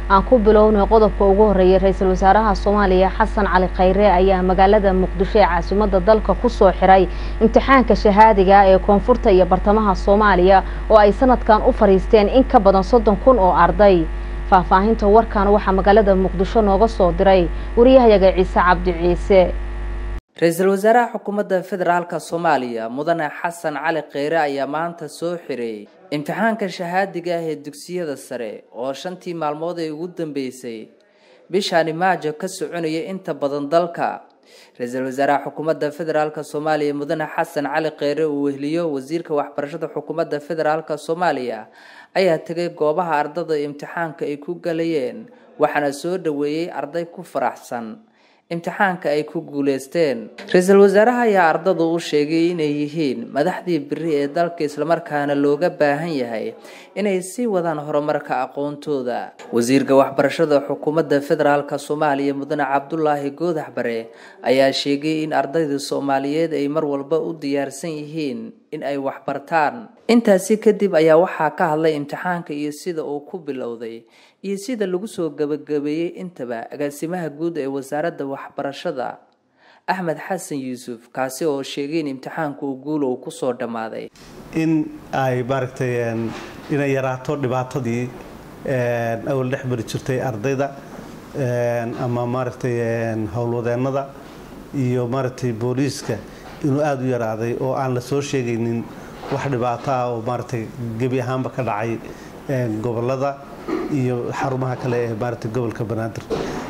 aan ku bilownay qodobka ugu horeeyay ra-iisul wasaaraha soomaaliya xasan cali khayre ayaa magaalada muqdisho ee caasimada dalka kusoo xiray imtixaanka shahaadiga ee koonfurta iyo bartamaha soomaaliya oo ay sanadkan u fariisteen in ka badan soddon kun oo arday faahfaahinta warkan waxaa magaalada muqdisho nooga soo diray wariyahayaga ciise cabdi ciise ra-iisul wasaaraha xukuumadda federaalka soomaaliya mudane xasan cali kheyre ayaa maanta soo xiray imtixaanka shahaadiga ah ee dugsiyada sare oo shantii maalmood ee ugu dambeysay bishaani maajo ka soconaya inta badan dalka ra-iisul wasaaraha xukuumadda federaalka soomaaliya mudane xasan cali kheyre uu wehliyo wasiirka waxbarashada xukuumadda federaalka soomaaliya ayaa tegay goobaha ardada imtixaanka ay ku galayeen waxaana soo dhaweeyey arday ku faraxsan imtixaanka ay ku guuleysteen ra-iisul wasaaraha ayaa ardadu u sheegay inay yihiin madaxdii beri ee dalka islamarkaana looga baahan yahay inay sii wadaan horumarka aqoontooda wasiirka waxbarashada xukuumadda federaalka soomaaliya mudane cabdulaahi goodax bare ayaa sheegay in ardayda soomaaliyeed ay mar walba u diyaarsan yihiin in ay waxbartaan intaasi kadib ayaa waxaa ka hadlay imtixaanka iyo sida uu ku bilowday iyo sida lagu soo gabagabeeyey intaba agaasimaha guud ee wasaaradda waxbarashada axmed xasan yuusuf kaasi oo sheegay in imtixaanku uu guul uu kusoo dhammaaday in ay maaragtay inay yaraato dhibaatadii awal dhex mari jirtay ardayda ama maaragtay howlwadeennada iyo maaragtay booliiska inuu aada u yaraaday oo aan la soo sheegaynin wax dhibaato ah oo maaragtay gebi ahaanba ka dhacay gobolada iyo xarumaha kale ee maaragtay gobolka banaadir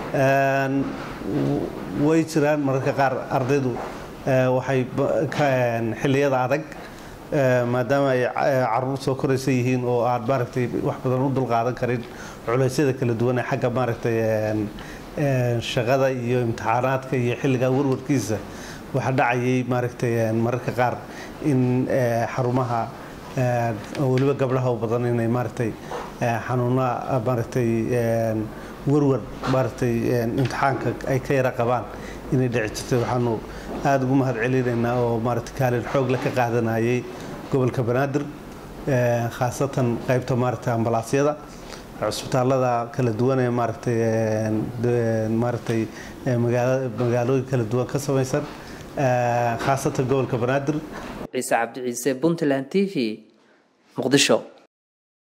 way jiraan mararka qaar ardaydu waxay xilliyada adag maadaama ay caruur soo koraysa yihiin oo aan maaragtay wax badan u dulqaadan karin culeysyada kala duwan ee xagga maaragtay shaqada iyo imtixaanaadka iyo xilliga warwarkiisa waxaa dhacayay maaragtay mararka qaar in xarumaha weliba gabdhaha u badan inay maaragtay xanuuna maaragtay warwar maaragtay imtixaanka ay ka yara qabaan inay dhici jirtay waxaanu aada ugu mahad celinaynaa oo maaragtay kaalin xoog la ka qaadanayay gobolka banaadir khaasatan qaybta maaragtay ambalaasyada cusbitaalada kala duwan ee maaragtay maaragtay magaalooyin kala duwan ka samaysan khaasatan gobolka banaadir ciise cabdi ciise puntland t v muqdisho